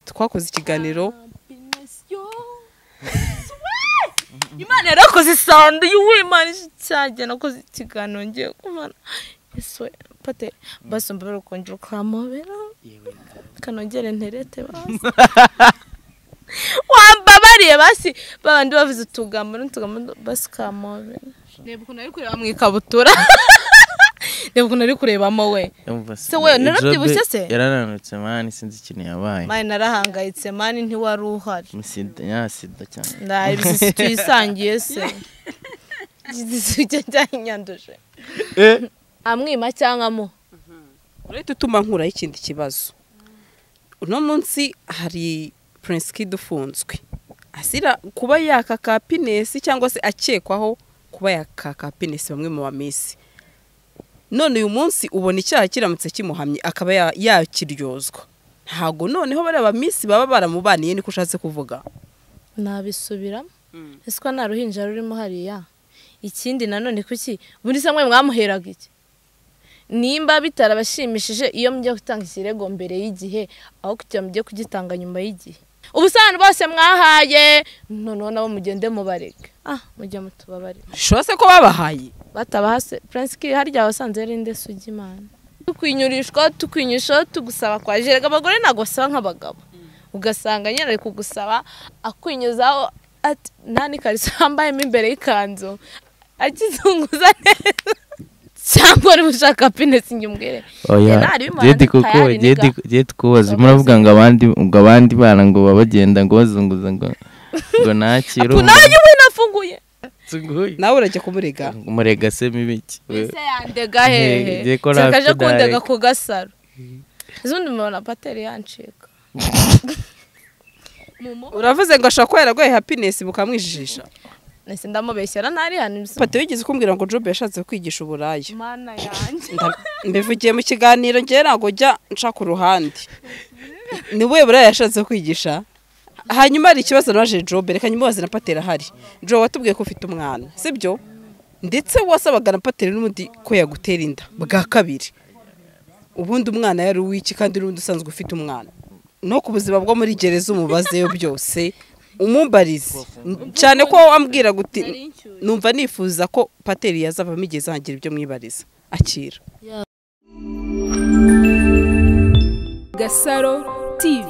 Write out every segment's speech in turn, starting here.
twakoze ikiganiro imana yarakoze isando yuwe imana icyagiye nakoze ikiganiro ngiye kumara yesu pate basi mbabere kongera ukamobera kanongere nterete basi wambabariye basi babandi bavuze utugambo n'utugambo basi ukamobera reba ukuntu ari kureba mu ikabutura reba ukuntu ari kurebamo we Se we, narabyibushye se? yarananutse mani sinzi ikintu yabaye mani narahangayitse mani ntiwari uhari Sida- ya sida cyane ndaye bisisi tuyisangiye se igisisi cye cyanyanduje amwima cyangwa mu urahita utuma nkuraho ikindi kibazo uno munsi hari Prince Kid ufunzwe asira kuba yakaka pinesi cyangwa se akekwaho kuba yakaka pinesi bamwe mu bamisi none uyu munsi ubona icyaha kiramutse kimuhamye akaba ya- yakiryozwa ntabwo noneho bariya bamisi baba baramubaniye niko ushatse kuvuga nabisubiramo ese ko nta ruhinja rurimo hariya ikindi nanone kuki buri se mwe mwamuheraga iki nimba bitarabashimishije iyo mujya gutanga ikirego mbere y'igihe aho kugira ngo mujye kugitanga nyuma y'igihe ubu se abantu bose mwahaye noneho nabo mugende mubarega ah mujye mutubabare shose ko babahaye batabahase prince ki harya wasanze yari nde sugi imana tukwinyurishwa tukwinyurishaho tugusaba kwa jerega abagore ntabwo basaba nk'abagabo ugasanga nyine ari kugusaba akwinyuzaho ati nta n'ikarito wambayemo imbere y'ikanzu akizunguza neza cyangwa niba ushaka pinesi inyumwere oya Yari ari umuhanzi jeti kuko tayari niga. jeti jeti kubaza muravuga ngo abandi ngo abandi bana ngo baba bagenda ngo bazunguza ngo ngo nakire apu nawe njye ubona afunguye umuntu nawe urajya kumurega umurega se mibi ki we ese yandega Nge- ngiye hehe ko Nshaka aje rapfudaye. kundega ku gasaro izundi mubona pateri yancika Mumu. uravuze ngo ashobora kuba yaraguhaye hapinesi bukamwijijisha nahise ndamubeshyera ntari hano ibisa pati wigeze kumbwira ngo jobe yashatse kwigisha uburaya mana yanjye Nda- mbivugiye mu kiganiro ngewe ntabwo njya nca ku ruhande ni we buraya yashatse kwigisha hanyuma hari ikibazo naje jobe reka nyimubaze na patera ahari jobe watubwiye ko ufite umwana sibyo ndetse wasabaga na patera n'ubundi ko yagutera inda bwa kabiri ubundi umwana yari uw'iki kandi n'ubundi usanzwe ufite umwana no ku buzima bwo muri gereza umubazeyo byose umumbarize cyane ko wambwira guti numva nifuza ko pateri yazavamo igihe azagira ibyo mwibariza akira Gasaro TV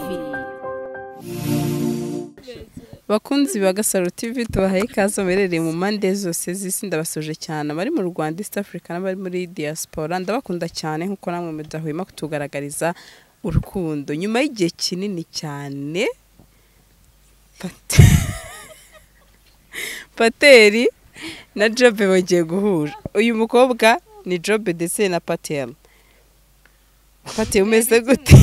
bakunzi ba gasaro tv tubahaye ikaze muherereye mu mpande zose z'isi ndabasuje cyane abari mu rwanda east africa n'abari muri diaspora ndabakunda cyane nk'uko namwe mudahwema kutugaragariza urukundo nyuma y'igihe kinini cyane Pat- pateri na jobe bagiye guhura uyu mukobwa ni jobe ndetse na pateri pateri umeze gute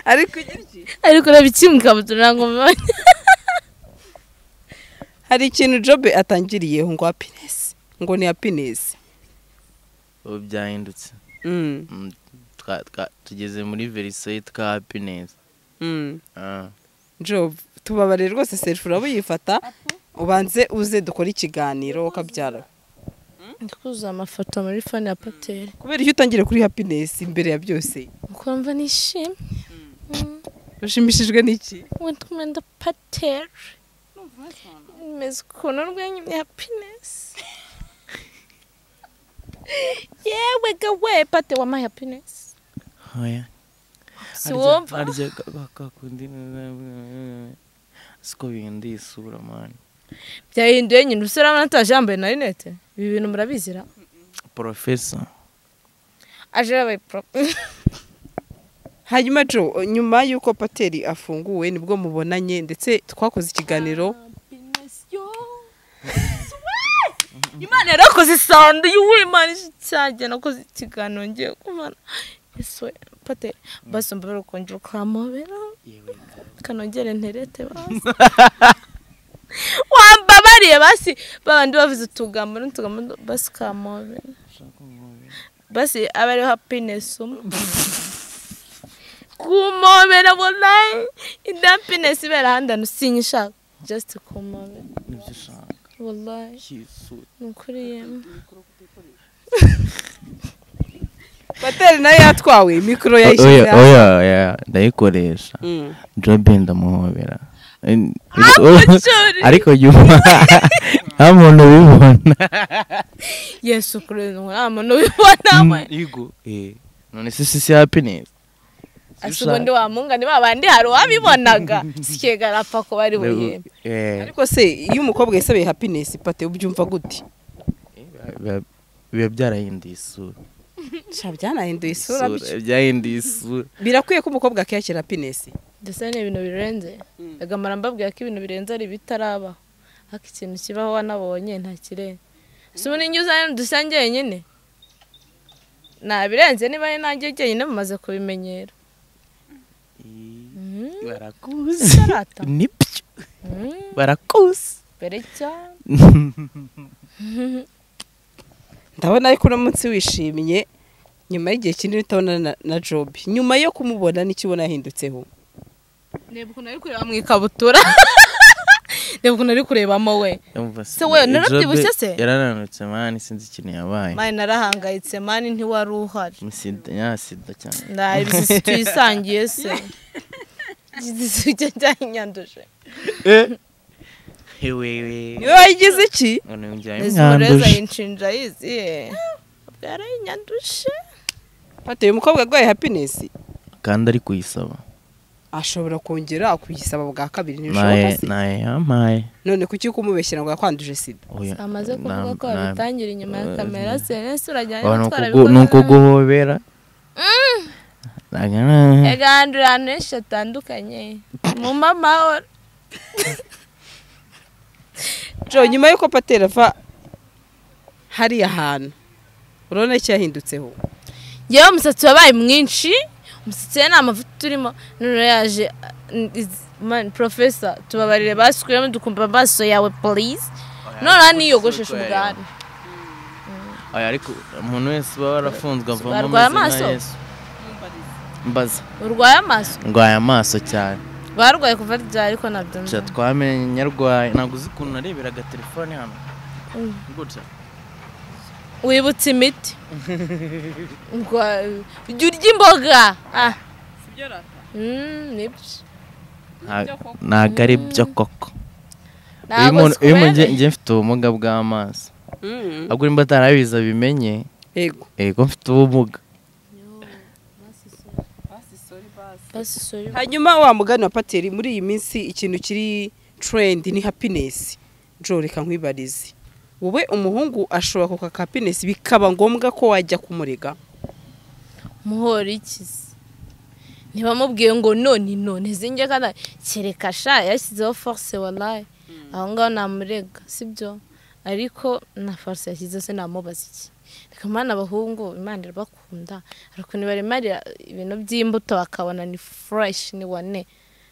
ariko ugira iki? ariko ureba iki mu ikabutura ntabwo mbibonye hari ikintu jobe atangiriyeho ngo hapinesi ngo ni hapinesi ubu byahindutse Mm, Mm, twa- twa- tugeze muri verisoyi twa hapinesi mm. Ah. jobe tubabare rwose serifu uraba uyifata ubanze uze dukore ikiganiro ukabyara ndi kuzuza amafoto muri fone ya pateri kubera iyo utangire kuri hapinesi imbere ya byose ukumva nishimye ushimishijwe n'iki witwa nda pateri imeze ukuntu urwenya ya pinesi yewe gawe pateri wampaye hapinesi oya si wumva harya bakakundi siko bihinduye isura mani byahinduye nyine umusore urabona ataje yambaye na rinete ibi bintu murabizira porofesa aje yabaye pro hanyuma jo nyuma y'uko pateri afunguwe nibwo mubonanye ndetse twakoze ikiganiro imana yarakoze isando yuwe imana icyagiye nakoze ikiganiro ngiye kumara yesu pate basi mbabere kongera ukamobera kanongere nterete basi wambabariye basi babandi bavuze utugambo n'utugambo basi kamobera basi aba ariho hapinesi umwe kumobera bonayi indi hapinesi ibera ahandi hantu sinyishaka jasiti kumobera nibyo ushaka wallahi cy'isura ni ukuri yemwe pateri nayo yatwawe mikoro yayishyize oya hasi oya oya ndayikoresha Mm. jobe ndamuhobera En- Amacuri! ariko nyuma nta muntu ubibona yesu kureba nta muntu ubibonamo Yigo, eh. none si si si happiness ese ubundi wamungane ba bandi hari uwabibonaga sikega arapfa ko bari buhembe Eh, ariko se iyo umukobwa yisabiye happiness pate ubyumva gute biba- biba byarahinduye isura sha byanahinduye isura bityo. byahinduye isura birakwiye ko umukobwa akiyakira happiness ndetse ni ibintu birenze agamara mbabwira ko ibintu birenze ari ibitarabaho ariko ikintu kibaho wanabonye nta kirenze si ubu ninjye uzanye dusa njyenyine ntabirenze niba ari nanjye njyenyine mumaze kubimenyera Mhm. barakuzi Sarata. nibyo Mhm. barakuzi mbere cyane ndabona ariko uno munsi wishimye nyuma y'igihe kinini utabona na, na job nyuma yo kumubona n'icyo ubona yahindutseho reba ukuntu ari kureba mu ikabutura reba ukuntu ari kurebamo we Se we, narabyibushye se? yarananutse mani sinzi ikintu yabaye mani narahangayitse mani ntiwari uhari Sida- ya sida cyane ndaye ibisisi tuyisangiye se igisizi cye cyanyanduje niwe wayigize iki Nizimureza yinshinja yiziye bwarayinyanduje pate uyu mukobwa arwaye happiness kandi ari kuyisaba ashobora kongera kuyisaba bwa kabiri ntibishoboka naye se naye yampaye none kuki kumubeshyira ngo yakwanduje sida Oya, amaze na- kuvuga ko na- wabitangira inyuma ya eh, kamera senesi urajyanye oya, ni gutwara ukugu- ni ukuguhobera Nagana- egahandura ahantu henshi hatandukanye mu mamahoro jo nyuma y'uko patera ava hariya hantu urabona icyo yahindutseho yewe umusatsi wabaye mwinshi umusatsi we ni amavuta turimo none yaje porofesa tubabarire basukuyemo dukumva amaso yawe polisi none niyogoshesha ubwanwa Oya, ariko umuntu wese uba warafunzwe avamo Barwaye amazina amaso? yesu mbaza urwaye amaso ndwaye amaso cyane barwaye kuva ryari ariko nabyo nzi. Guca twamenye nyarwaye ntabwo uzi ukuntu nareberaga telefone hano Mm. guca wibutse imiti Urwa- jya urya imboga Ah. Mm, nibyo Nta- ntago ari byo koko iyo Ntabwo umuntu- iyo umuntu zikubereye. nge mfite ubumuga bw'amaso Mm. ahubwo nimba atarabiza bimenye yego yego mfite ubumuga Basi, sorry. hanyuma wa mugani wa pateri muri iyi minsi ikintu kiri trend ni happiness jo reka nkwibarize wowe umuhungu ashobora kuka happiness bikaba ngombwa ko wajya kumurega muhora ikizi ntibamubwiye ngo none none zinge kana kereka sha yashyizeho force walaye aho ngaho namurega sibyo ariko na force yashyizeho se namubaza iki reka mwana abahungu imana irabakunda hari ukuntu baremarira ibintu by'imbuto bakabona ni fresh ni wane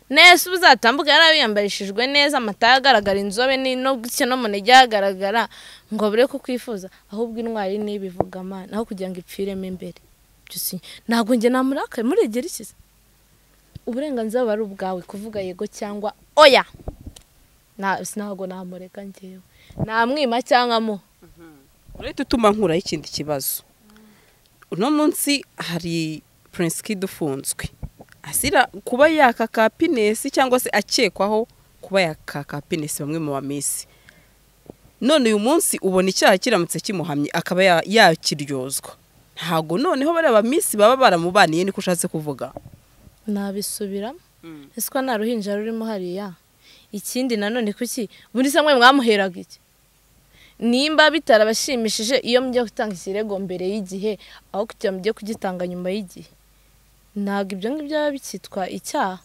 neza uba uzatambuka yarabiyambarishijwe neza amata agaragara inzobe ni no gutya no munege hagaragara ngo abure kukwifuza ahubwo intwari n'ibivuga amana aho kugira ngo ipfiremo imbere byusinye ntabwo njye namurakaye muregera iki se uburenganzira buba ari ubwawe kuvuga yego cyangwa oya Na- ntabwo namureka njyewe namwima cyangwa mu urahita utuma nkuraho ikindi kibazo uno munsi hari prince kid ufunzwe asira kuba yakaka happiness cyangwa se akekwaho kuba yakaka happiness bamwe mu bamisi none uyu munsi ubona icyaha kiramutse kimuhamye akaba ya- yakiryozwa ntago noneho bariya bamisi baba baramubaniye niko ushatse kuvuga nabisubiramo ese ko nta ruhinja rurimo hariya ikindi nanone kuki muri samwe mwamuheraga iki nimba bitarabashimishije iyo mujya gutanga ikirego mbere y'igihe aho kugira mujye kugitanga nyuma y'igihe ntabwo ibyo ngibyo biba bikitwa icyaha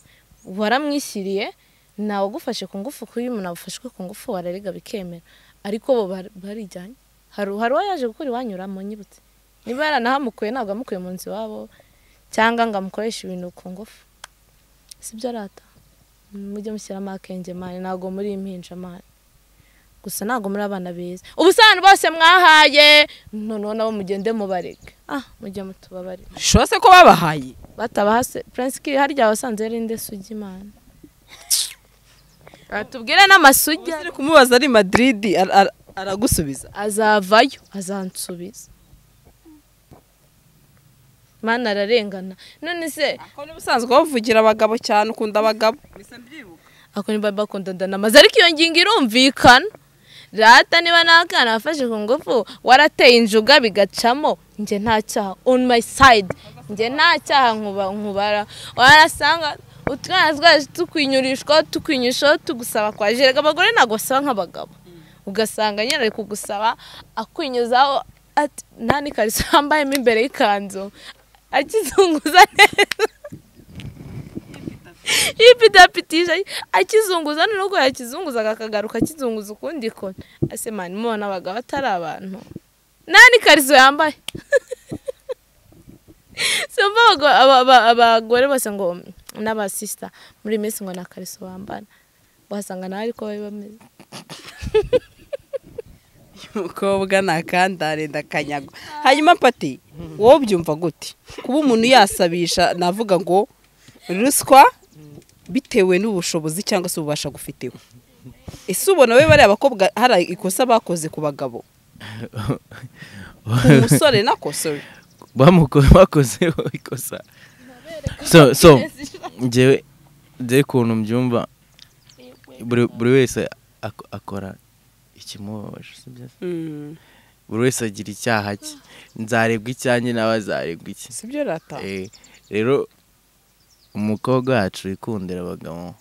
waramwishyiriye ntawe ugufashe ku ngufu kuko iyo umuntu afashwe ku ngufu wararega bikemera ariko bo bar- barijyanye hari hari uwo yaje gukora iwanyura mu nyibutse niba yaranahamukuye ntabwo amukuye mu nzu iwabo cyangwa ngo amukoreshe ibintu ku ngufu sibyo arata mujye mushyiramo akenge mani ntabwo muri impinja mani gusa ntabwo muri abana beza ubusano bose mwahaye noneho nabo mugende mubareke ah mujye mutubabarire bishobora se ko babahaye batabahase prince kiri harya wasanze yari inde sugi mani tubwire n'amasugi uri kumubaza ari madrid ara- ara- aragusubiza azavayo azansubiza mana ararengana none se ko n'ubusanzwe bavugira abagabo cyane ukunda abagabo ako niba bakundana amaze ariko iyo ngingo irumvikana rata niba n'akana wafashe ku ngufu warateye injuga bigacamo njye nta cyaha on my side njye nta cyaha nkuba nkubara warasanga utwana twaje tukwinyurishwa tukwinyushaho tugusaba kwa jerega abagore ntabwo basaba nk'abagabo ugasanga nyine ari kugusaba akwinyuzaho ati nta n'ikariso yambayemo imbere y'ikanzu akizunguza neza yipitapitije akizunguza n'urugo yakizunguzaga akagaruka akizunguza ukundi kona ase mani mubona abagabo atari abantu nta n'ikariso yambaye simba abago- aba- aba- abagore bose ngo n'abasisita muri iyi minsi ngo nta kariso bambara wasanga nawe ariko bari bameze umukobwa nakandare ndakanyaga hanyuma pati wowe byumva gute kuba umuntu yasabisha navuga ngo ruswa bitewe n'ubushobozi cyangwa se ububasha gufiteho ese ubona we bariya bakobwa hari ikosa bakoze ku bagabo ku musore nako sorry bamuko- bakozeho ikosa so so ngewe ngewe ukuntu mbyumva buri buri wese ak- akora ikimubabaje sibyo se? Mm, buri wese agira icyaha cye nzarebwa icyanjye nawe azarebwa iki si byo rata Eh, rero umukobwa wacu wikundira abagabo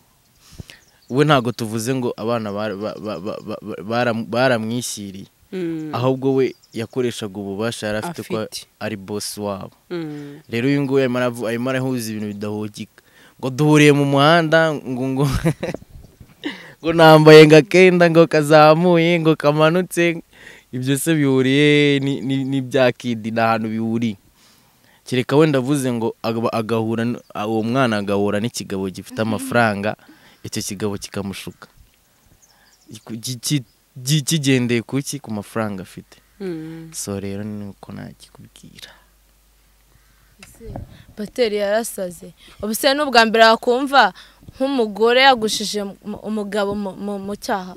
we ntabwo tuvuze ngo abana bara- ba- ba- ba- ba- ba- baram- baramwishyiriye Mm, ahubwo we yakoreshaga ububasha yari afite ko Afite. ari bosi wabo mm, rero uyu nguyu arimo aravu- arimo arahuza ibintu bidahugika ngo duhuriye mu muhanda ngo ngo ngo nambaye ngo akenda ngo kazamuye ngo kamanutse ibyo se bihuriye ni- ni- n'ibya kidi ni ahantu bihuriye kereka wenda avuze ngo aga- agahura n- uwo mwana agahura n'ikigabo gifite amafaranga icyo kigabo kikamushuka Iku- ki- ki- ki- kigendeye kuki ku mafaranga afite mm. so rero ni uko nakikubwira bateri yarasaze ubu se n'ubwa mbere wakumva nk'umugore yagushije mu- umugabo mu- mu- mu cyaha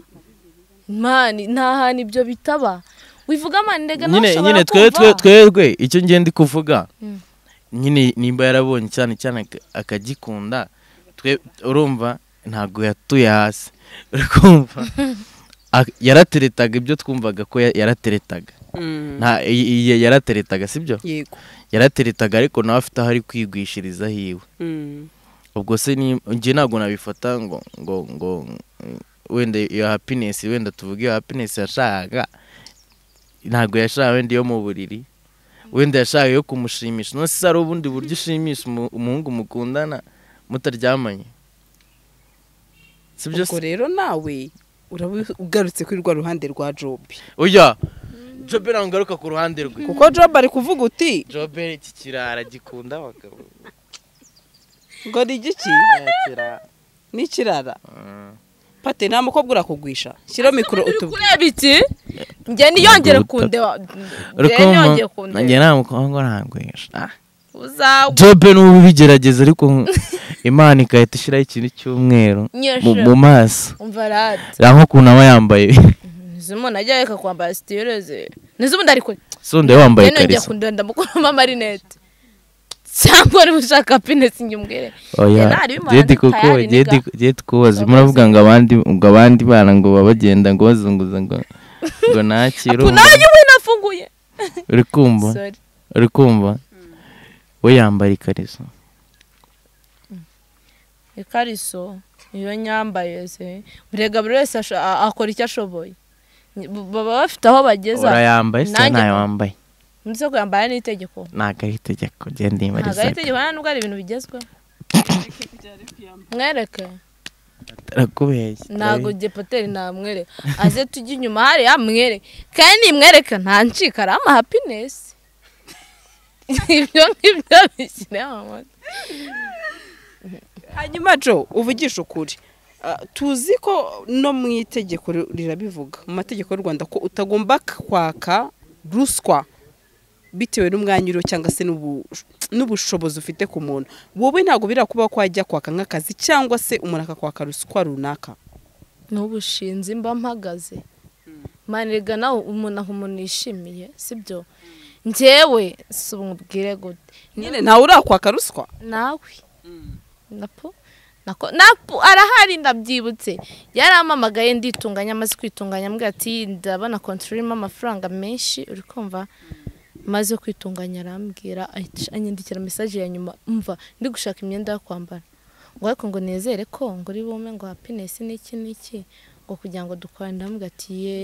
mani nta hantu ibyo bitaba wivuga mani ndega nawe nyine ushobora nyine twe twe kumva twebwe icyo ngenda kuvuga Mm. nyine nimba yarabonye cyane cyane ak- akagikunda twe urumva ntabwo yatuye hasi urumva Ak- yarateretaga ibyo twumvaga ko ya- yarateretaga Mm, nta i- i- yarateretaga sibyo yego yarateretaga ariko nawe afite aho ari kwigwishiriza hiwe Mm, ubwo se ni njye ntabwo nabifata ngo ngo ngo mm, wenda iyo happiness wenda tuvuge iyo happiness yashakaga ntabwo yashaka wenda iyo mu buriri wenda yashaka iyo kumushimisha none se hari ubundi buryo ushimisha umu- umuhungu mukundana mutaryamanye sibyo ubwo se rero nawe uraba ugarutse kuri rwa ruhande rwa jobi oya jobe ntabwo ngaruka ku ruhande rwe kuko jobi ari kuvuga uti jobe iki kirara gikunda abagabo ngo ni igiki kirara n'ikirara pate nta mukobwa urakugwisha shyiraho mikoro uri utubwire kureba iki njye niyongere Urukuta. kundeba njye niyongere urukundo njye kundeba nta mukobwa ntabwesha ah uzawe jobe n'ubu ubigerageza ariko imana igahita ishyiraho ikintu cy'umweru mu nyeshe mu maso umva radi reba nk'ukuntu aba yambaye nizo umuntu ajya reka kwambara sitireze nizo ubundi ari kure sonde yambaye njye nongeye ikariso kundenda mukuramo amarinete cyangwa niba ushaka happiness njye umbwire oya Njye ntari bimara jedi nditayari kuko niga. jedi jedi kubaza muravuga ngo abandi ngo abandi bana ngo baba bagenda ngo bazunguza ngo ngo nakire apu nanjye ubu nafunguye uri kumva sorry uri kumva we yambara ikariso ikariso iyo nyambaye se burega buri wese asho- a- akora icyo ashoboye Ni- b- baba bafite aho bageza urayambaye se nanjye- ntayo wambaye ndetse kuyambara n'itegeko ntabwo ari itegeko genda ntabwo ari yibariza itegeko nta nubwo ari ibintu bigezweho mwereke arakubeshya ntabwo gepoteri namwereka aze tujye inyuma hariya mwere kandi nimwereka nta ncika ari ama happiness ibyo ngibyo bishyire mu mutwe hanyuma jo uvugisha ukuri Ah, tuzi ko no mu itegeko ri- rirabivuga mu mategeko y'u rwanda ko utagomba kwaka ruswa bitewe n'umwanya uriho cyangwa se n'ubu- n'ubushobozi ufite ku muntu wowe ntabwo birakuba ko wajya kwaka nk'akazi cyangwa se umuntu akakwaka ruswa runaka n'ubushinzi mba mpagaze manirega nawe umuntu aha umuntu yishimiye sibyo njyewe si umubwire gute nyine ntawe urakwaka ruswa nawe napo nako napo arahari ndabyibutse yarampamagaye nditunganya amaze kwitunganya ambwira ati ndabona konti irimo amafaranga menshi uri kumva maze kwitunganya arambwira ahita anyandikira mesaje ya nyuma mva ndi gushaka imyenda yo kwambara ngo ariko ngo nezere ko ngo uri bume ngo hapinesi n'iki n'iki ngo kugira ngo dukore ndamubwira ati ye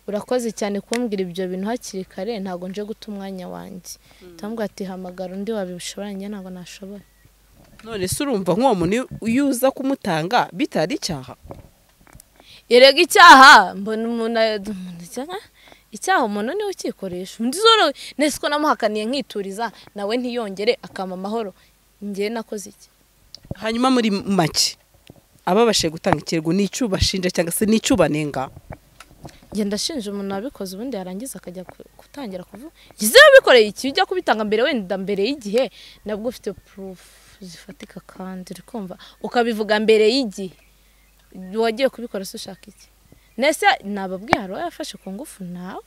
urakoze cyane kumbwira ibyo bintu hakiri kare ntabwo nje guta umwanya wanjye ndamubwira ati hamagara undi wabishobora njye ntabwo nashobora none se urumva nk'uwo muntu iyo uza kumutanga bitari icyaha yerega icyaha mbona umuntu umuntu icyaha icyaha umuntu niwe ukikoresha undi zoro nese ko namuhakaniye nkituriza nawe ntiyongere akama amahoro njye nakoze iki hanyuma muri make ababashije gutanga ikirego ni icyo ubashinja cyangwa se ni icyo ubanenga njye ndashinja umuntu wabikoze ubundi yarangiza akajya ku- gutangira kuvuga gize wabikoreye iki ujya kubitanga mbere wenda mbere y'igihe nabwo ufite purufu zifatika kandi uri kumva ukabivuga mbere y'igihe wagiye kubikora se ushaka iki nese nababwiye hari uwayafashe ku ngufu nawe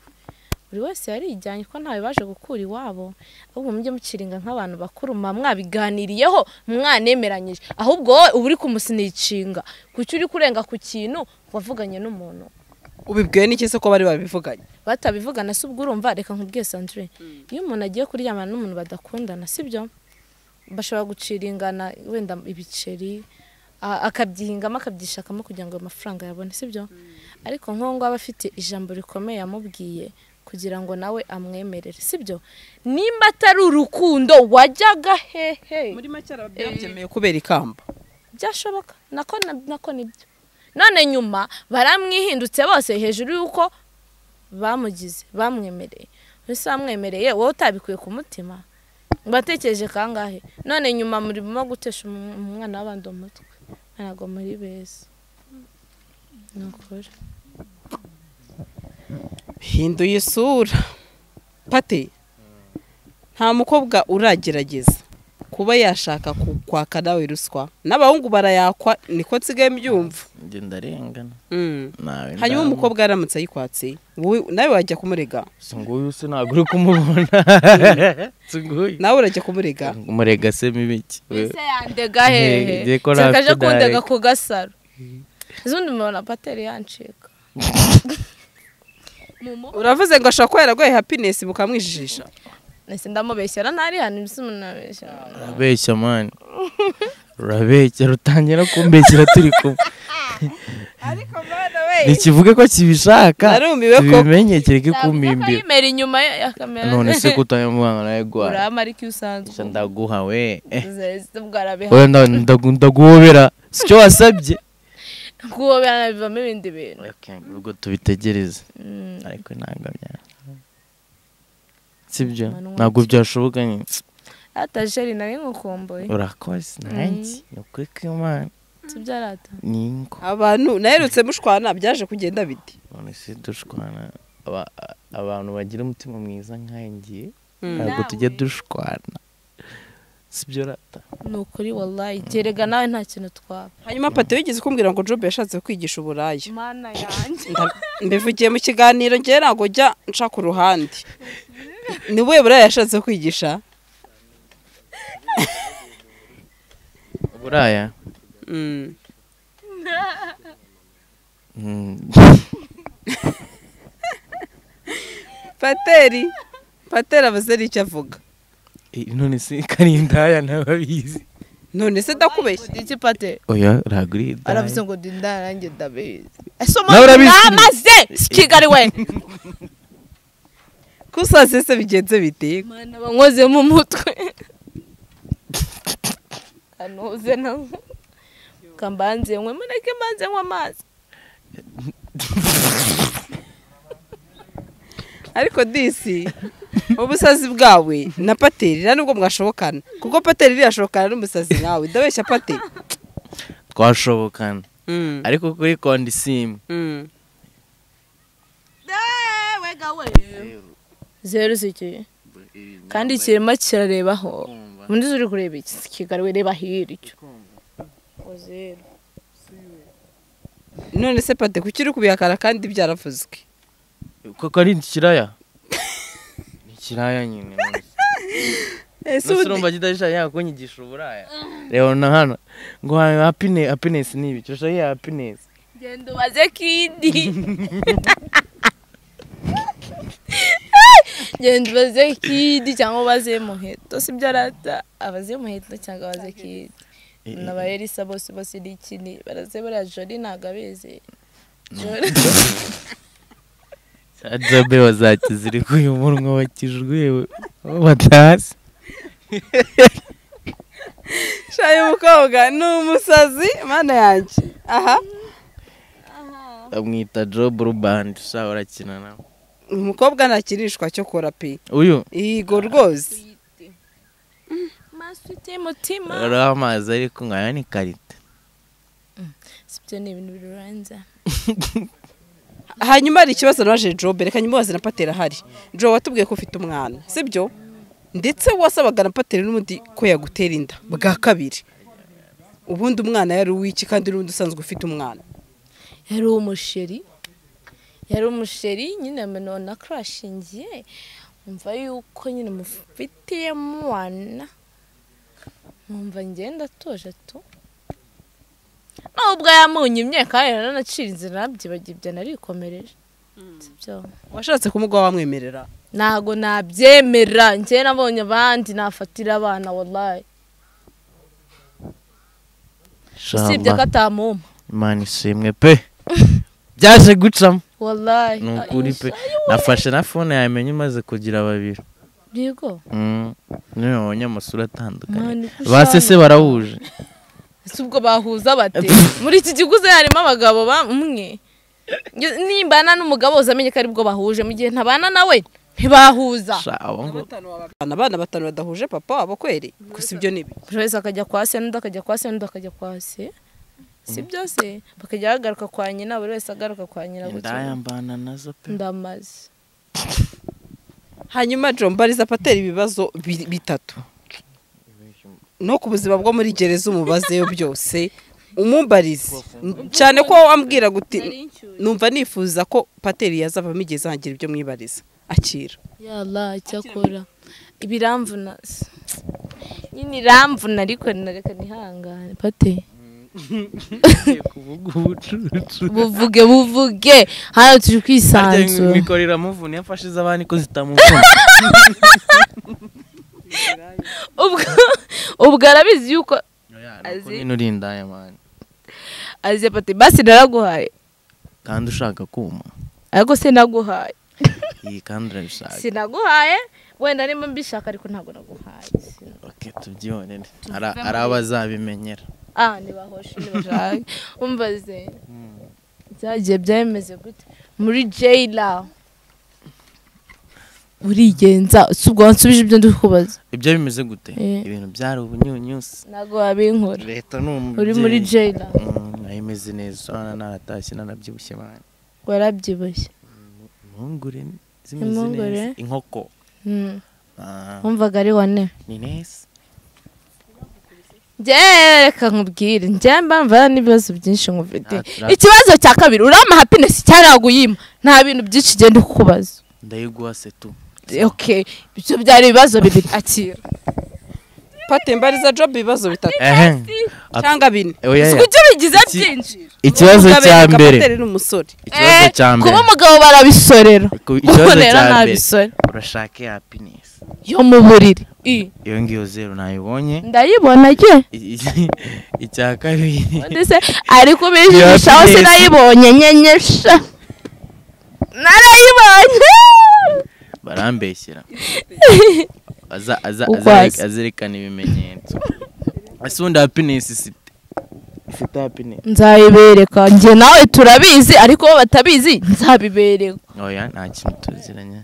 buri wese yarijyanye ko ntawe baje gukura iwabo ahubwo mujye mukiringa nk'abantu bakuru muba mwabiganiriyeho mwanemeranyije ahubwo wowe uba uri kumusinicinga kuki uri kurenga ku kintu wavuganye n'umuntu ubibwiwe n'iki se ko bari babivuganye batabivugana si ubwo urumva reka nkubwiye sandrine iyo umuntu agiye kuryamana n'umuntu badakundana si byo bashobora guciringana wenda ibiceri a- akabyihingamo akabyishakamo kugira ngo ayo mafaranga yabone si byo ariko nk'uwo ngwaba afite ijambo rikomeye yamubwiye kugira ngo nawe amwemerere si byo nimba atari urukundo wajyaga hehe muri make byemeye kubera ikamba byashoboka nako na- nako nibyo none nyuma baramwihindutse bose hejuru y'uko bamugize bamwemereye ese bamwemereye wowe utabikuye ku mutima batekereje kangahe none nyuma murimo gutesha umu- umwana w'abandi umutwe ntabwo muri beza ni ukuri hinduye isura pate nta mukobwa uragerageza kuba yashaka kukwaka nawe ruswa n'abahungu barayakwa niko nsigaye mbyumva njye ndarengana Mm. nawe hanyuma ndamwe. umukobwa aramutse ayikwatse wowe- nawe wajya kumurega si nguyu se ntabwo uri kumubona si nguyu nawe urajya kumurega umurega se mibi iki ese yandega Nge- hehe ngiye ko Nshaka ntafite aje kundega direct. ku gasaro izindi mubona pateri yancika mu mu uravuze ngo ashobora kuba yaragoye happiness bukamwijijisha nese ndamubeshyera ntari hano mbese umuntu arabeshyera urabeshya mani urabeshya rutangira kumbeshyira turi kumwe ariko mwana we ntikivuge ko kibishaka Narumiwe ko- tubimenye kereke Navuga ko kumbimbira yimera inyuma ya ya kamera none se kutayamubanga nawe gwara urama ariko iyo usanzwe ndaguha we eh. bwarabiha Oya, nda- ndagu- ndaguhobera si cyo wasabye kuko bivamo ibindi bintu Okay, ubwo tubitegereze Mm. ariko ntabwo bya sibyo Manwa ntabwo byashoboka nyine atajeri nari nkukumbuye urakoze nanjye ni ukuri kw'imana sibyo arata ni ingo abantu naherutse mushwana byaje kugenda bite none se dushwana Aba- a- abantu bagira umutima mwiza nkangiye Mm. ntabwo Nawe. tujya dushwana sibyo rata ni ukuri wallahi gerega nawe nta kintu twaba hanyuma pate wigeze kumbwira ngo job yashatse kwigisha uburaya mana yanjye Nda- mbivugiye mu kiganiro ngewe ntabwo njya nca ku ruhande ni we buraya yashatse kwigisha buraya Mm. pateri pateri avuze n'icyo avuga none se karindaya ntababizi none se ndakubeshya iki pate oya ntabwo uri indaya. aravuze ngo dinda nanjye ndabizi ese Nawe umuntu urabizi. namaze si kigali we kusaze se bigenze bite mana bankoze mu mutwe kanoze na kambanze nkwe mureke mbanze nkwe amazi ariko disi ubusazi bwawe na pateri nta nubwo mwashobokana kuko pateri irashobokana n'umusazi nkawe ndabeshya pateri twashobokana Mm. ariko kuri kondisimu Mm. zeru zigiye kandi kirimo kirarebaho undi uri kureba iki si kigali we reba hirya Ngo zeru none se pate kuki uri kubihakana kandi byaravuzwe koko ari ikiraya ni ikiraya nyine ese nose ubu urumva kidasha yakunyigisha uburaya reba na hano ngo happiness happiness ni ibi turashaka iya happiness genda ubaze kidi genda ubaze kidi cyangwa ubaze muheto sibyo arata abaze muheto cyangwa abaze kidi n'abayerisa bose bose ni ikini baraze buriya jori ntabwo abizi jori adobe bazakizirika uyu munwa wakijwe batasi shaye umukobwa ni umusazi mana yanjye aha bamwita job rubandi ushaka urakina nawe umukobwa ntakirishwa cyo kora pe uyu yego rwose maso uteye umutima ariho amazi ariko nkaya ni karita sibyo ni ibintu biruranza hanyuma hari ikibazo naje jobe reka nyimubaze na patera ahari jobe watubwiye ko ufite umwana sibyo ndetse wasabaga na patera n'ubundi ko yagutera inda bwa kabiri ubundi umwana yari uw'iki kandi n'ubundi usanzwe ufite umwana yari umusheri yari umusheri nyine none akurashingiye nkumva yuko nyine mufitiyemo wana nkumva ngenda atuje tu nubwo yamunyimye kandi naranacirinze nabyibagibye narikomereje sibyo washatse kumuga wamwemerera ntago nabyemera njye nabonye abandi nafatira abana wallahi usibye ko atamuma imana ishimwe pe byaje gucamo wallahi ni ukuri pe nafashe na fone yamenye imaze kugira babiri yego Mm. niyo babonye amasura atandukanye Mani, uko ba sese ushaje. barahuje Ese ubwo bahuza bate muri iki kiguzi harimo abagabo bamwe Nge- nimbana n'umugabo uza amenye ko aribwo bahuje mu gihe ntabana nawe ntibahuza Sha, abo ngo- abana abana batanu badahuje papa wabo kweri gusa ibyo ni ibi buri wese akajya kwa se n'undi akajya kwa se n'undi akajya kwa se si byose bakajya bagaruka kwa nyina buri wese agaruka kwa nyina gutyo indayambana nazo pe ndamaze hanyuma jo mbariza patera ibibazo bi- bitatu no ku buzima bwo muri gereza umubazeyo byose umumbarize cyane ko wambwira guti numva nifuza ko pateri yazavamo igihe zangira ibyo mwibariza akira yala icyakora ibiramvuna se. nyine iramvuna ariko nareka nihangane pate kuvuga ubucucu buvuge buvuge hano turi kwisanzura mikoro iramuvuna iyo afashe iz'abandi ko zitamuvuna ubwo ubwo arabizi yuko Azi. nyine uri indayamani azi pati basi naraguhaye kandi ushaka kuma ariko sinaguhaye iyi kandi urabishaka sinaguhaye wenda niba mbishaka ariko ntabwo naguhaye Sin- oke tubyihorere Ari- ari abazabimenyera ah ntibahoshe ntibashake umbaze byagiye byameze gute muri jayila urigenza si ubwo wansubiza ibyo ndi kubaza ibyo bimeze gute Eh. ibintu byari ubunyunyusi ntabwo wabinkora leta ni umubyeyi uri muri jayila ayimeze neza urabona naratashye nanabyibushye bane warabyibushye impungure zimeze Impungure? neza inkoko Mm. Ah, wumvaga ari wane ni neza Njyewe reka nkubwire njye mbamva n'ibibazo byinshi nkufite Ah, turi- ikibazo cya kabiri urama happiness cyaraguyima nta bintu byinshi genda kukubaza ndayiguha setu okay ibyo byari ibibazo bibiri akira pate mbariza job ibibazo bitatu ehe Ap- cyangwa bine oya si ya. ibyo bigize Iki- byinshi ikibazo Umugabo cya yereka mbere Pateri ni umusore ikibazo Eh, cya mbere kuba umugabo barabisorera Ku- kuko ikibazo rero cya nta mbere bisore urashaka happiness yo mu buriri I, iyo ngiyo zero nayibonye ndayibona ge I- i- icya kabiri ndetse ari kubijijishaho Happiness. sinayibonye nyenyesha narayibonye barambeshyera Aza- aza- Urwaza. azereka- azerekana ibimenyetso ese ubundi happiness ifite ifite happiness nzabibereka njye nawe turabizi ariko bo batabizi nzabibereka oya nta kintu tuziranye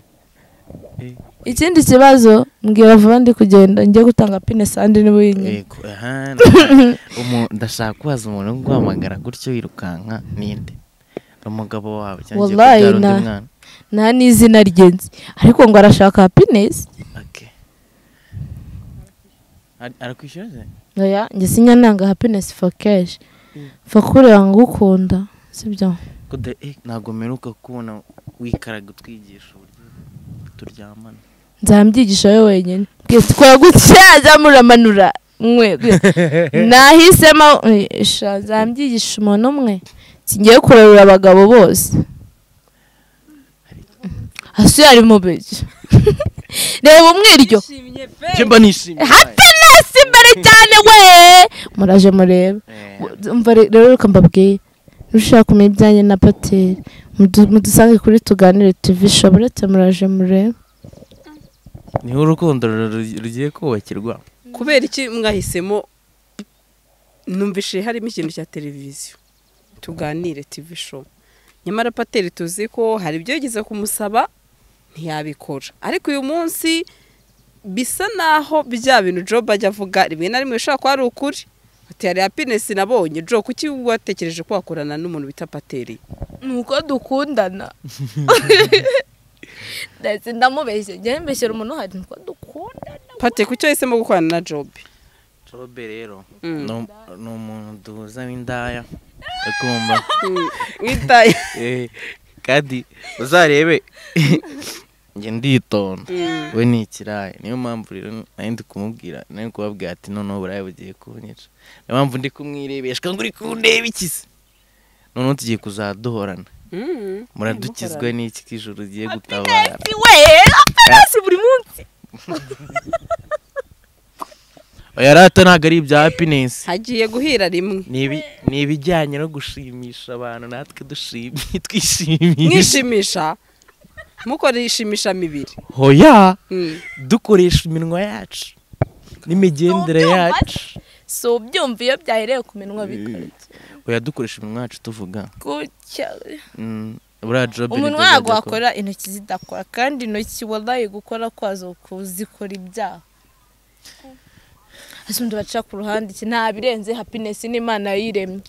ikindi kibazo mbwira vuba ndi kugenda njye gutanga pine sandi niba uri inyuma Yego, aha, ndashaka- umu- ndashaka kubaza umuntu wo guhamagara gutyo wirukanka ninde ni umugabo wawe cyangwa ugiye Wallahi, kubyara undi na- mwana nta n'izina rye nzi ariko ngo arashaka happiness Okay. Ar- arakwishyura se oya njye sinyananga happiness for cash for kureba ngo ukunda sibyo ko da- eh, ntabwo mperuka kubona wikaraga utwigisha uburyo turyamana nzamubyigisha we wenyine twara gutya nzamuramanura mwe nahisemo eh, sha, nzamubyigisha umuntu umwe singiye kurarura abagabo bose hasi hari mu bigi reba umwiryo njye mba nishimye happiness imbere cyane we muraje murebe Eh, umva re- rero reka mbabwiye ushaka kumenya ibyanjye na pateri mudu- mudusange kuri tuganire tv shaburete muraje murebe niho urukundo ru- rugiye kubakirwa kubera iki mwahisemo numvise harimo ikintu cya televiziyo tuganire tv show nyamara pateri tuzi ko hari ibyo yigeze kumusaba ntiyabikora ariko uyu munsi bisa naho bya bintu job ajya avuga rimwe na rimwe bishobora kuba ari ukuri ati hari happiness nabonye jo kuki watekereje ko wakorana n'umuntu bita pateri nuko dukundana ndetse ndamubeshye njyewe mbeshyera umuntu hari nuko dukundana pateri kuki wahisemo gukorana na job jobe rero Mm. ni- ni umuntu duhuza w'indaya akumva Mm, witaye Eh, kandi uzarebe njye nditonda Mm. we ni ikirayi niyo mpamvu rero nari ndi kumubwira nari kubabwira ati noneho uburaya bugiye kunyica niyo mpamvu ndi kumwirebeshwa ngo uri kundeba iki se noneho tugiye kuzaduhorana Mm. muradukizwa n'iki k'ijoro ugiye gutabara we happiness buri munsi oya rata ntabwo ari ibya happiness hagiye guhira rimwe Ni ibi- ni ibijyanye no gushimisha abantu natwe dushimi- twishimisha mwishimisha mukora ishimisha mibiri hoya Mm. dukoresha iminwa yacu n'imigendere Ubyumva yacu si ubyumva iyo byahereye ku minwa bikora oya dukoresha iminwa yacu tuvuga gutya Mm, buriya job ni umuntu byo wago byajya kuba. wakora intoki zidakora kandi intoki wabaye gukora kwazo kuzikora ibyaha hasi undi baca ku ruhande iki nta birenze happiness n'imana yiremye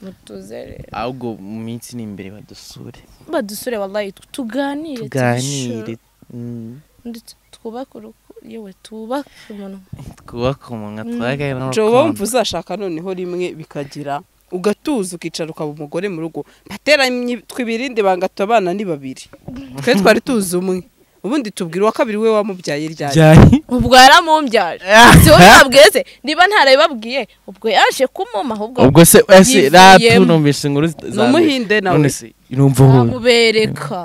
mutuze rero ahubwo mu minsi iri imbere badusure badusure wabaye tuganire tuganire Mm, ndetse twubake urukundo yewe twubake umuntu twubake umunwa twagane joba wumva n'urukundo uzashaka noneho rimwe bikagira ugatuza ukicara ukaba umugore mu rugo bateranye twibirinde bangata abana ni babiri twe twari tuzi umwe ubundi tubwira uwa kabiri we wamubyaye ryari ryari ubwo yaramumbyare si wowe wabweze niba ntarabibabwiye ubwo yaje kumuma ahubwo ubwo se ese yivuyemo. ratu numvise inkuru zita- Ni umuhinde za- nawe. none se numva wowe amubereka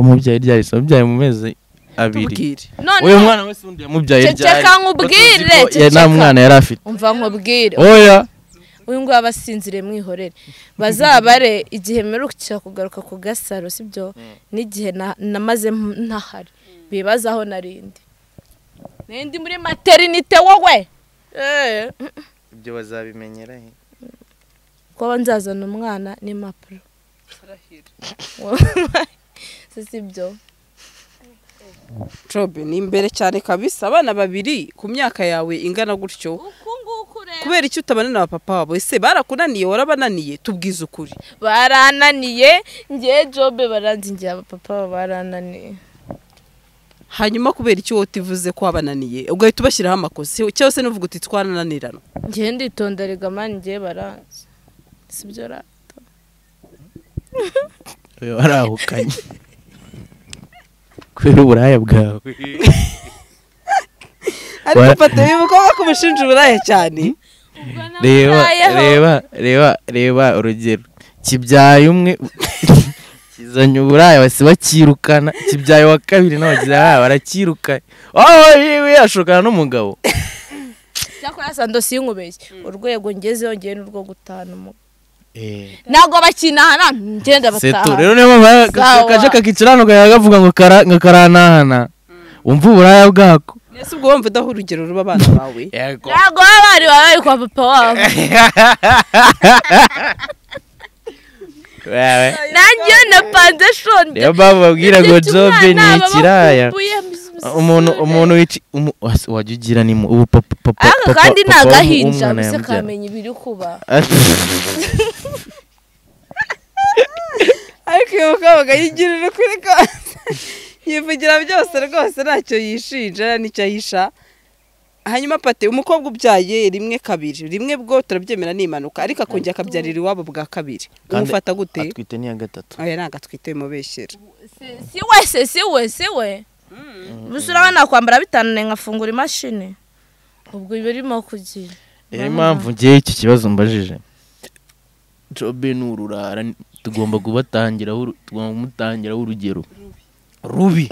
umubyaye ryari se umubyaye mu mezi abiri tubwire none uyu mwana wese undi yamubyaye ryari Ceceka nkubwire, Batuzi ko- ya, nta ceceka. mwana yari afite umva nkubwire oya uyu nguyu abasinzire mwihorere bazabare igihe mperukira kugaruka ku gasaro sibyo n'igihe na- namaze m- ntahari bibazaho narindi nindi muri materinite wowe Eh, ibyo bazabimenyera he kuba nzazana umwana n'impapuro si sibyo jobe ni imbere cyane kabisa abana babiri ku myaka yawe ingana gutyo uku nguku rero kubera iki utabana na papa wabo ese barakunaniye warabananiye tubwize ukuri barananiye ngewe jobe baranzingiye abapapa baba barananiye hanyuma kubera icyo wowe uvuze ko wabananiye ugahita ubashyiraho amakosa cyangwa se n'uvuga uti twarananirana ngewe nditonda rigamani ngewe baranzi sibyo ra uyu warahukanye kubera uburaya bwawe ariko Wa- fata uyu mukobwa ko umushinja uburaya cyane reba Mbayeho. reba reba reba urugero kibyaye umwe kizanye uburaya basi bakirukana kibyaye wa kabiri n'abagira baya barakirukana oh yiwe ashokana n'umugabo cyakora sa ndosi y'inkubeshyi urwego ngezeho ngewe ni urwo gutahana umugabo Eh, ntabwo bakinahana ngenda seto bataha rero niyo mpamvu Sawa. kaje kakiciranuka yagavuga ngo kara- ngo karanahana umva uburaya bwako ese ubwo wumva udaha urugero ruba abana bawe ntabwo baba bari bari kwa papa wabo wewe nanjye na pandeshoni niyo mpamvu babwira ngo jobe ni ikiraya umuntu umuntu wici umu- wasi- wajya ugira ni mu ubu papa papa ariko papa- kandi ni papa agahinja w'umwana gusa yamubyara. kamenya ibiri kuba ariko uyu mukobwa yigirira ukuri rwose yivugira byose rwose ntacyo yishinja n'icyo ahisha hanyuma pate umukobwa ubyaye rimwe kabiri rimwe bwo turabyemera ni impanuka ariko akongera akabyarira iwabo bwa kabiri Kandi umufata gute atwite niya gatatu aya ni agatwite bimubeshyera si we se si we si we gusa urabona kwambara bitananiye nkafungura imashini ubwo iba irimo kugira niyo impamvu ngewe iki kibazo mbajije jobe ni ururara tugomba kubatangiraho uru- tugomba kumutangiraho urugero rubi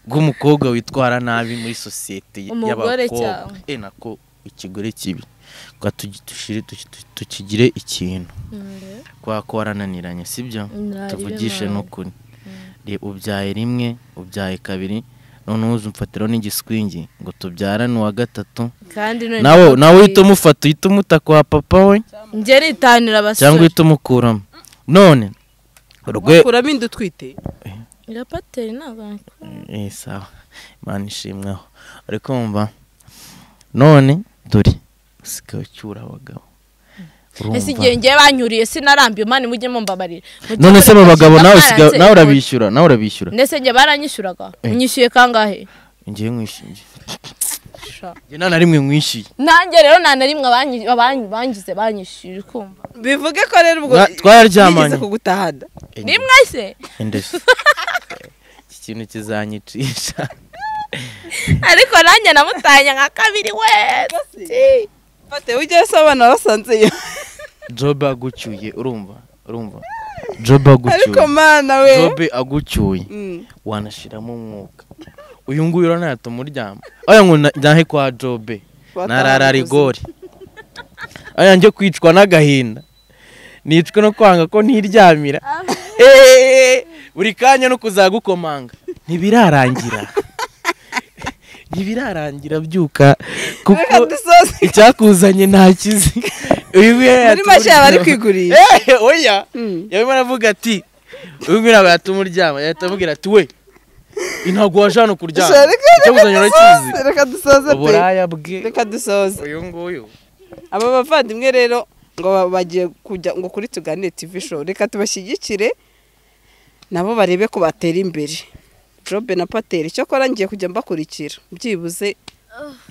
rw'umukobwa witwara nabi muri sosiyete y- Umugore y'abakobwa cyangwa? e nako ikigore kibi Reka tugi- dushire- tuki- tuki- tukigire ikintu kubera ko warananiranye sibyo Nari tuvugishe bibaye. n'ukuri Re- ubyaye rimwe ubyaye kabiri noneho uzumfatiraho n'igiswingi ngo tubyarane uwa gatatu kandi none nawe ntabwo nawe uhita bikwiye. umufata uhita umuta kwa papa we njye nitanira abasore cyangwa uhita umukuramo none rwe bakuramo inda utwite irapateri ntabwo nakora. Eh, sawa imana ishimweho uri kumva none dore usigaye ucyura abagabo ese Urumva? igihe njye banyuriye sinarambiye mani mujye mumbabarira Mujye none se abo mumfasha, bagabo nawe ndabaranze usigaye nawe inkoni. urabishyura nawe urabishyura ndetse njye baranyishyuraga Eh. nyishyuye kangahe ngewe nkwishingiye Sha. njye nta na rimwe nkwishyuye nanjye rero nta na rimwe abanyi- abanyi- bangize banyishyuye kumva bivuge ko rero ubwo Mwa- twararyamanye. bigeze kugutahana rimwe se Indus. iki kintu kizanyicisha ariko nanjye namutanye nka kabiri wese fate ujyayo se abana basanzeyo jobe agucyuye urumva urumva jobe agucyuye ariko mana we jobe agucyuye Mm. wanashiramo umwuka uyu nguyu uranayata umuryamo aya ngo na- njyahe kwa jobe narara rigori aya njye kwicwa n'agahinda nicwe no kwanga ko ntiryamira Eh, buri kanya no kuzagukomanga ntibirarangira ntibirarangira byuka reka kuko dusoze icyakuzanye ntakizi uyu nguyu yayata muri make yaba ari umuryamo. kwigurisha Eh, oya Mm. yarimo aravuga ati uyu nguyu ntabwo yatuma uryama yahita amubwira ati we ntabwo waje hano kuryama Sha, reka- reka icyakuzanye urakizi dusoze, reka dusoze pe uburaya bwe reka dusoze uyu nguyu aba bavandimwe rero ngo ba- bagiye kujya ngo kuri tuganire tv show reka tubashyigikire nabo barebe ko batera imbere jobe na pateri cyakora ngiye kujya mbakurikira byibuze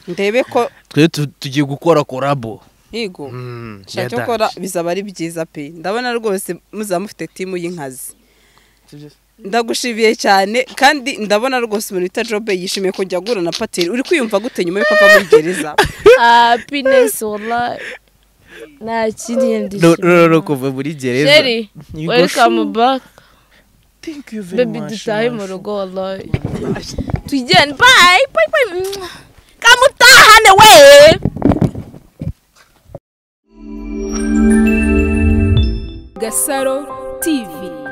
ndebe ko twe tu- tugiye gukora korabo higo Mm, nshaka yadanje. gukora bizaba ari byiza pe ndabona rwose muzaba mufite timu y'inkazi ndagushimiye cyane kandi ndabona rwose umuntu wita jobe yishimiye ko njya guhura na pateri uri kwiyumva gute nyuma yuko ava muri gereza happiness wallahi nta kindi No, no, no, yandishimira kuva muri gereza sheri You go, welcome "Shoo, back thank you very baby much, dutahe mu mashu." rugo wallahi tujyane bye bye bye kamutahane we Gasaro TV.